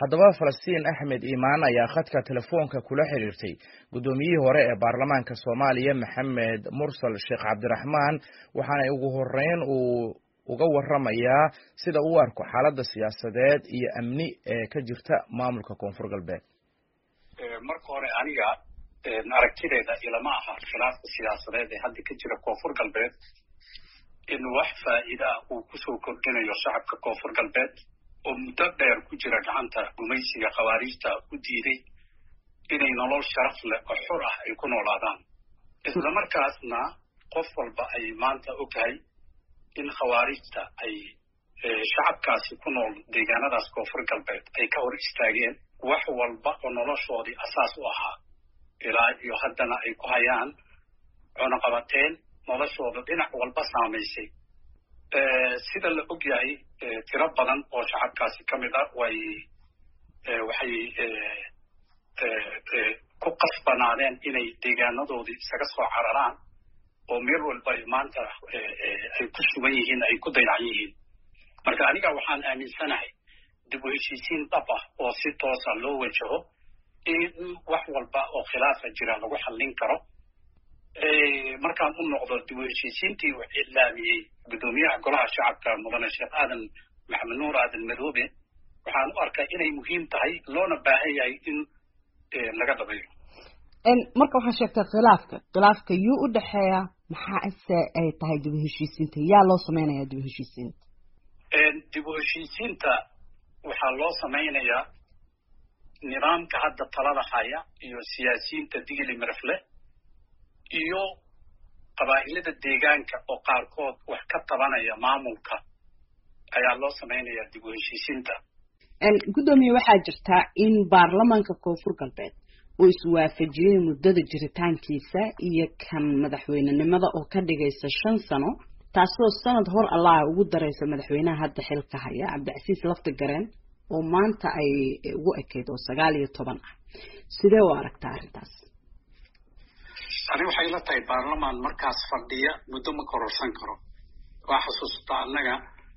haddaba falastiin axmed iimaan ayaa khadka telefoonka kula xiriirtay guddoomiyihii hore ee baarlamaanka soomaaliya maxamed mursal sheekh cabdiraxmaan waxaana ugu horeyn uu uga waramayaa sida uu arko xaaladda siyaasadeed iyo amni ee ka jirta maamulka koonfur galbeed marka hore aniga aragtideeda ilama aha khilaafka siyaasadeed ee hadda ka jira koonfur galbeed in wax faa'iida ah uu kusoo kordhinayo shacabka koonfur galbeed oo muddo dheer ku jira gacanta gumaysiga khawaariijta u diiday inay nolol sharaf leh oo xor ah ay ku noolaadaan isla markaasna qof walba ay maanta ogtahay in khawaarijta ay shacabkaasi ku nool deegaanadaas koonfur galbeed ay ka hor istaageen wax walba oo noloshoodii asaas u ahaa ilaa iyo haddana ay ku hayaan cunaqabateen noloshooda dhinac walba saamaysay sida la og yahay tiro badan oo shacabkaasi ka mid ah way waxay ku qasbanaadeen inay deegaanadoodii isaga soo cararaan oo meel walba ay maanta ay ku sugan yihiin ay ku dayacan yihiin marka aniga waxaan aaminsanahay dib u heshiisiin dhab ah oo si toosa loo wajaho in wax walba oo khilaafa jira lagu xallin karo markaan u noqdo dib u heshiisiintii uu iclaamiyey guddoomiyaha golaha shacabka mudane sheekh aadan maxamed nuur aadan madoobe waxaan u arkaa inay muhiim tahay loona baahan yahay in laga dhabeeyo marka waxaa sheegtay khilaafka khilaafka yuu u dhexeeya maxaa ise ay tahay dib u heshiisiinta yaa loo sameynaya dib u heshiisiinta dib u heshiisiinta waxaa loo samaynayaa nidaamka hadda talada haya iyo siyaasiyiinta digili marafle iyo qabaa'ilada deegaanka oo qaarkood wax ka tabanaya maamulka ayaa loo samaynayaa dib u heshiisiinta guddoomiye waxaa jirtaa in baarlamaanka koonfur galbeed uu iswaafajiyey muddada jiritaankiisa iyo kan madaxweynenimada oo ka dhigaysa shan sano taasoo sanad hor allah ugu daraysa madaxweynaha hadda xilka haya cabdicasiis lafti gareen oo maanta ay ugu ekeyd oo sagaal iyo toban ah sidee u aragtaa arrintaas ani waxay la tahay baarlamaan markaas fadhiya muddo ma kororsan karo waa xasuustaa annaga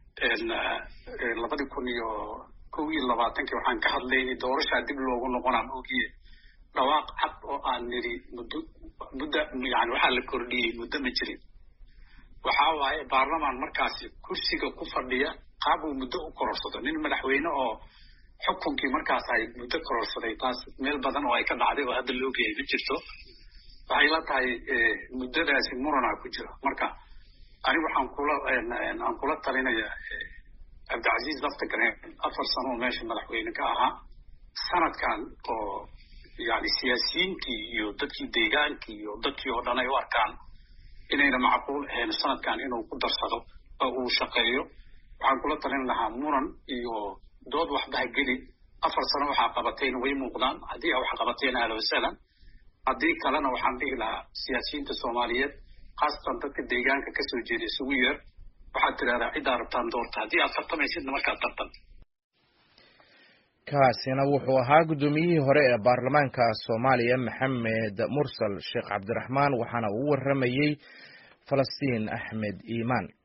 labadii kun iyo kow iyo labaatankii waxaan ka hadlaynay doorashaa dib loogu noqonaan ogiye dhawaaq cad oo aan nidhi muddo muddo yani waxaa la kordhiyey muddo ma jirin waxaa waaye baarlamaan markaasi kursiga ku fadhiya qaab uu muddo u kororsado nin madaxweyne oo xukunkii markaas ay muddo kororsaday taas meel badan oo ay ka dhacday oo hadda la ogyahay ma jirto waxay la tahay muddadaasi muranaa ku jira marka ani waxaan kula aan kula talinaya cabdicasiis lafta gareen afar sano oo meesha madaxweyne ka ahaa sanadkan oo yani siyaasiyiintii iyo dadkii deegaankii iyo dadkii oo dhan ay u arkaan inayna macquul ahayn sanadkan inuu ku darsado oo uu shaqeeyo waxaan kula talin lahaa muran iyo dood waxba ha geli afar sano waxaa qabatayna way muuqdaan haddii a wax qabateen ahla wasalan haddii kalena waxaan dhihi lahaa siyaasiyiinta soomaaliyeed khaasatan dadka deegaanka kasoo jeeda isugu yeer waxaad tidhahdaa ciddaa rabtaan doorta haddii aad tartamaysidna markaad tartan kaasina wuxuu ahaa guddoomiyihii hore ee baarlamaanka soomaaliya maxamed mursal sheekh cabdiraxmaan waxaana uu waramayey falastiin axmed iimaan